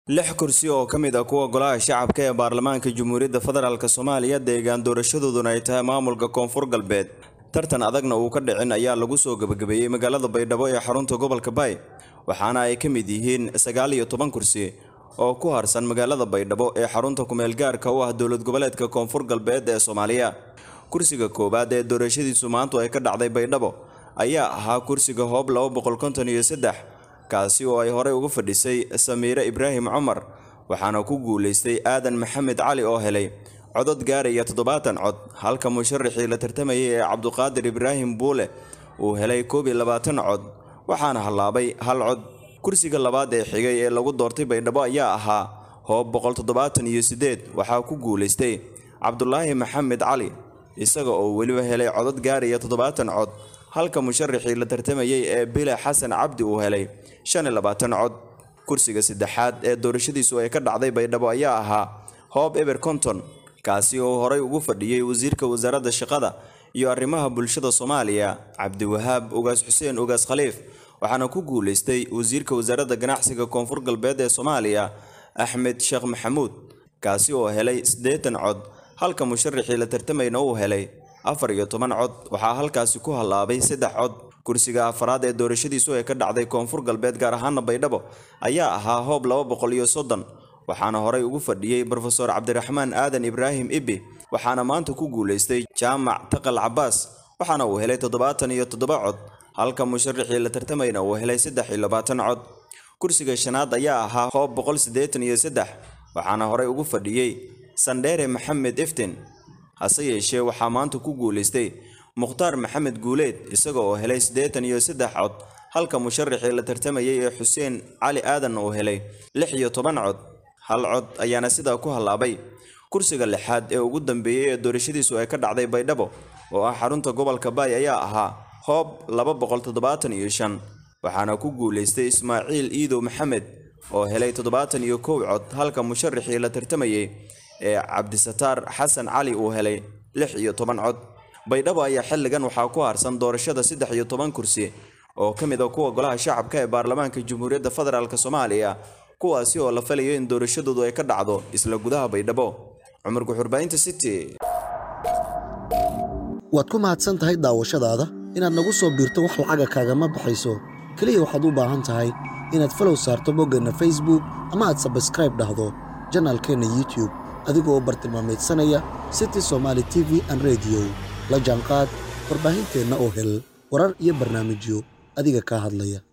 lix kursi oo ka mid ah kuwa golaha shacabka ee baarlamaanka jamhuuriyadda federaalk soomaaliya deegaan doorashadooduna ay tahay maamulka koonfur galbeed tartan adagna uu ka dhicin ayaa lagu soo gebagabeeyey magaalada baydhabo ee xarunta gobolka baay waxaana ay ka mid yihiin sagaal iyo toban kursi oo ku harsan magaalada baydhabo ee xarunta kumeelgaarka u ah dowlad goboleedka koonfur galbeed ee soomaaliya kursiga koowaad ee doorashadiisu maantu ay ka dhacday baydhabo ayaa ahaa kursiga hoob laba boqol konton iyo saddex kaasi oo ay horey uga fadhisay samiire ibraahim cumar waxaana ku guulaystay aadan maxamed cali oo helay codod gaaraya toddobaatan cod halka musharaxii la tartamayay ee cabduqaadir ibraahim buule uu helay koob iyo labaatan cod waxaana hallaabay hal cod kursiga labaad ee xigay ee lagu doortay baydhabo ayaa ahaa hoob boqol toddobaatan iyo siddeed waxaa ku guulaystay cabdulaahi maxamed cali isaga oo weliba helay codod gaaraya toddobaatan cod halka musharaxii la tartamayay ee bile xasan cabdi uu helay shan iyo labaatan cod kursiga saddexaad ee doorashadiisu ay ka dhacday baydhabo ayaa ahaa hoob eber conton kaasi oo horey ugu fadhiyey wasiirka wasaaradda shaqada iyo arrimaha bulshada soomaaliya cabdiwahaab ugaas xuseen ugaas khaliif waxaana ku guulaystay wasiirka wasaaradda ganacsiga koonfur galbeed ee soomaaliya axmed sheekh maxamuud kaasi oo helay siddeetan cod halka musharaxii la tartamayna uu helay afar iyo toban cod waxaa halkaasi ku hallaabay saddex cod kursiga afaraad ee doorashadiisu ay ka dhacday koonfur galbeed gaar ahaana baydhabo ayaa ahaa hoob laba boqol iyo soddon waxaana horey ugu fadhiyey brofeor cabdiraxmaan aadan ibraahim ibi waxaana maanta ku guulaystay jaamac taqal cabaas waxaana uu helay toddobaatan iyo toddoba cod halka musharaxii la tartamayna uu helay saddex iyo labaatan cod kursiga shanaad ayaa ahaa hoob boqol siddeetan iyo saddex waxaana horey ugu fadhiyey sandheere maxamed iftin hase yeeshee waxaa maanta ku guulaystay mukhtaar maxamed guuleed isaga oo helay siddeetan iyo saddex cod halka musharaxii la tartamayay ee xuseen cali aadan uu helay lix iyo toban cod hal cod ayaana sidaa ku hallaabay kursiga lixaad ee ugu dambeeyey ee doorashadiisu ay ka dhacday baydhabo oo ah xarunta gobolka baay ayaa ahaa hoob laba boqol toddobaatan iyo shan waxaana ku guulaystay ismaaciil iidow maxamed oo helay toddobaatan iyo kow cod halka musharaxii la tartamayay ee cabdisataar xasan cali uu helay lix iyo toban cod baydhabo ayaa xilligan waxaa ku harsan doorashada saddex iyo toban kursi oo ka mid a kuwa golaha shacabka ee baarlamaanka jamhuuriyadda federaalk soomaaliya kuwaasi oo la falayo in doorashadoodu ay ka dhacdo isla gudaha baydhabo cumar guxurbaynta city waad ku mahadsan tahay daawashadaada inaad nagu soo biirto wax lacaga kaagama baxayso keliya waxaad u baahan tahay inaad falow saarto boggeenna facebook ama aad sabskraib dhahdo janaalkeenna youtube adigoo bartilmaamaydsanaya city somaali t v an rediyo la jaanqaad warbaahinteenna oo hel warar iyo barnaamijyo adiga kaa hadlaya